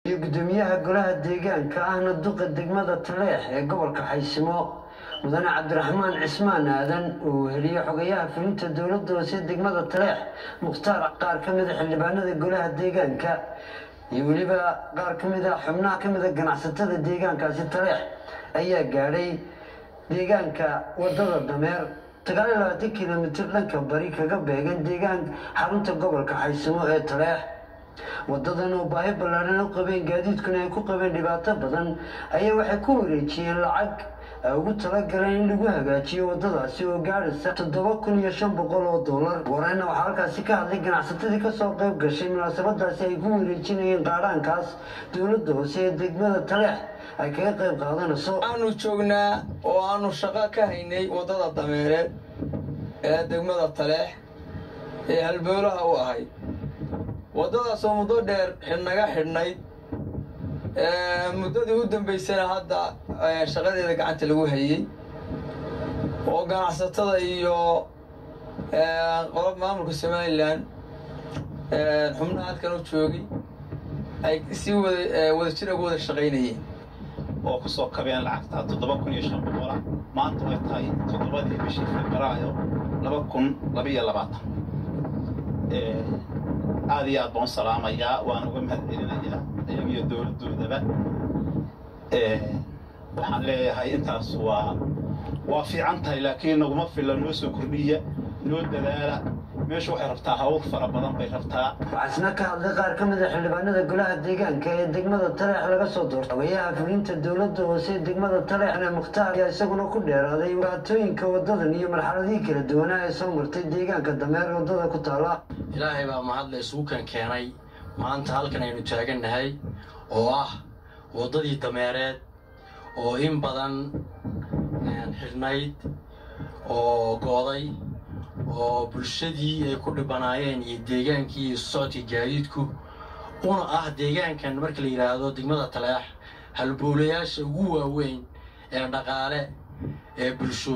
iyo guddoomiyaha golaha deegaanka ahna duqa degmada taleex ee gobolka xaysimo mudane cabdiraxmaan cismaan aadan uu heliyo xogayaha fulinta dowladda hoose degmada taleex mukhtaar qaar ka mida xildhibaanada golaha deegaanka iyo weliba qaar ka mida xubnaha ka mida ganacsatada deegaankaasi taleex ayaa gaadhay deegaanka wadada dameer sagaal iyo labaatan kilomitir dhanka bari kaga beegan deegaan xarunta gobolka xaysimo ee taleex wadadan oo baahi ballaadhan u qabeen gaadiidkuna ay ku qabeen dhibaato badan ayaa waxay ku wareejiyeen lacag ay ugu talagaleen in lagu hagaajiyo wadadaasi oo gaadhaysa toddoba kun iyo shan boqol oo dollar wareyna waxaa halkaasi ka hadlay ganacsatadii kasoo qayb gashay munaasabadaasi ay ku wareejinayeen qaadhaankaas dowladda hoose ee degmada taleex ay kaga qayb qaadanayso aanu joognaa oo aanu shaqo ka haynay waddada dameereed ee degmada taleex ee halboolaha u ahayd waddadaasoo muddo dheer xidhnaga xidhnayd muddadii u dambaysana hadda shaqadeeda gacanta lagu hayey oo ganacsatada iyo qolob maamulka somalilan xubnaha halkan u joogay ay si wada wadajir uga wada shaqaynayeen oo ku soo kabeen lacagta toddoba kun iyo shan boqola maanta way tahay toddobadii bishii febraayo laba kun labaiyo labaatan aad iyo aad baan u salaamayaa waan uga mahad celinayaa iyagiyo dowladdoodaba waxaan leeyahay intaas waa waa fiican tahay laakiin naguma filla noo soo kordhiya noo dadaala meeshu waxay rabtaa hawl fara badan bay rabtaa waxaa isna ka hadlay qaar ka mida xildhibaanada golaha deegaanka ee degmada taleex laga soo doortay xogayaha fulinta dowladda hoose ee degmada taleexne mukhtaar ayaa isaguna ku dheeraaday dhibaatooyinka wadadan iyo marxaladihii kala duwanaa ee soo martay deegaanka dameer wadada ku taala ilaahay baa mahadle isuukan keenay maanta halkan aynu taagannahay oo ah waddadii dameereed oo in badan xidhnayd oo gooday oo bulshadii ay ku dhibanaayeen iyo deegaankii iyo socodkii gaadiidku una ah deegaankan marka la yidhaahdo degmada taleex halboolayaasha ugu waaweyn ee dhaqaale ee bulsho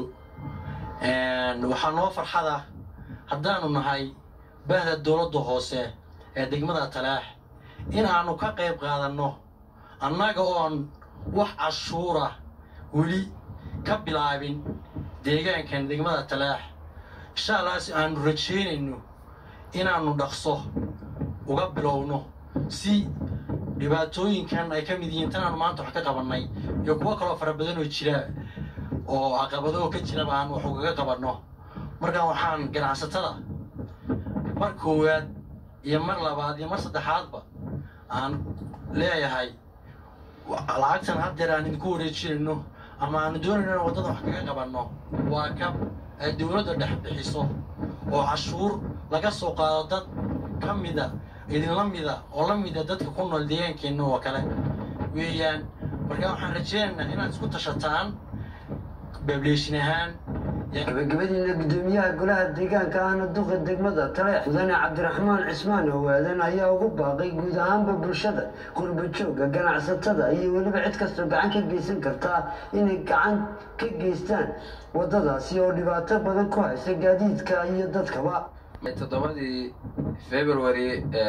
waxaa noo farxada haddaanu nahay bahda dowladda hoose ee degmada taleex in aanu ka qayb qaadanno annaga oon wax cashuura weli ka bilaabin deegaankan degmada taleex insha allah si aanu rajaynayno inaannu dhaqso uga bilowno si dhibaatooyinkan ay ka mid yihiin tanaanu maanta wax ka qabannay iyo kuwo kaloo fara badan oo jira oo caqabado oo ka jiraba aan wax ugaga qabanno markaan waxaan ganacsatada mar koowaad iyo mar labaad iyo mar saddexaadba aan leeyahay lacagtan haddeer aan idinku wareejinayno ama aanu doonayno in waddada wax kaga qabanno waa kab ay dowladda dhex bixiso oo cashuur laga soo qaado dad ka mida idinla mida oo la mida dadka ku nool deegaankeenna oo kale weeyaan markaa waxaan rajaynaynaa inaad isku tashataan bableeshin ahaan gabagabadiina guddoomiyaha golaha deegaanka ahna duqa degmada taleex mudane cabdiraxmaan cismaan owaadan ayaa ugu baaqay guud ahaanba bulshada qurbajooga ganacsatada iyo weliba cid kastoo gacan ka geysan kartaa inay gacan ka geystaan waddadaasi oo dhibaato badan ku haysa gaadiidka iyo dadkaba toddobadii february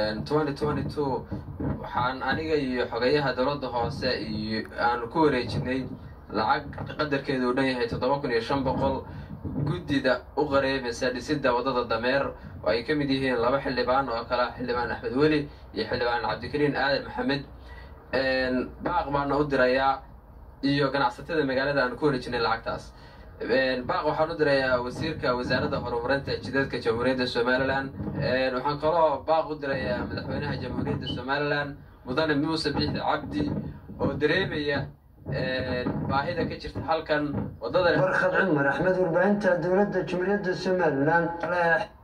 waxaan aniga iyo xogeyaha dowladda hoose iyo aanu ku wareejinay lacag qadarkeedu uu dhan yahay toddoba kun iyo shan boqol guddida u qareemaysa dhisidda waddada dameer oo ay ka mid yihiin laba xildhibaan oo kale xildhibaan axmed weli iyo xildhibaan cabdikariin aadan maxamed baaq baana u dirayaa iyo ganacsatada magaalada aanu ku wareejinay lacagtaas baaq waxaan u dirayaa wasiirka wasaaradda horumarinta jidadka jamhuuriyadda somalilan waxaan kaloo baaq u dirayaa madaxweynaha jamhuuriyadda somalilan mudane muuse biixi cabdi oo dareemaya baahida ka jirta halkan wadada warkhad cumar axmed warbaahinta dowladda jumhuuriyadda somalilan taleex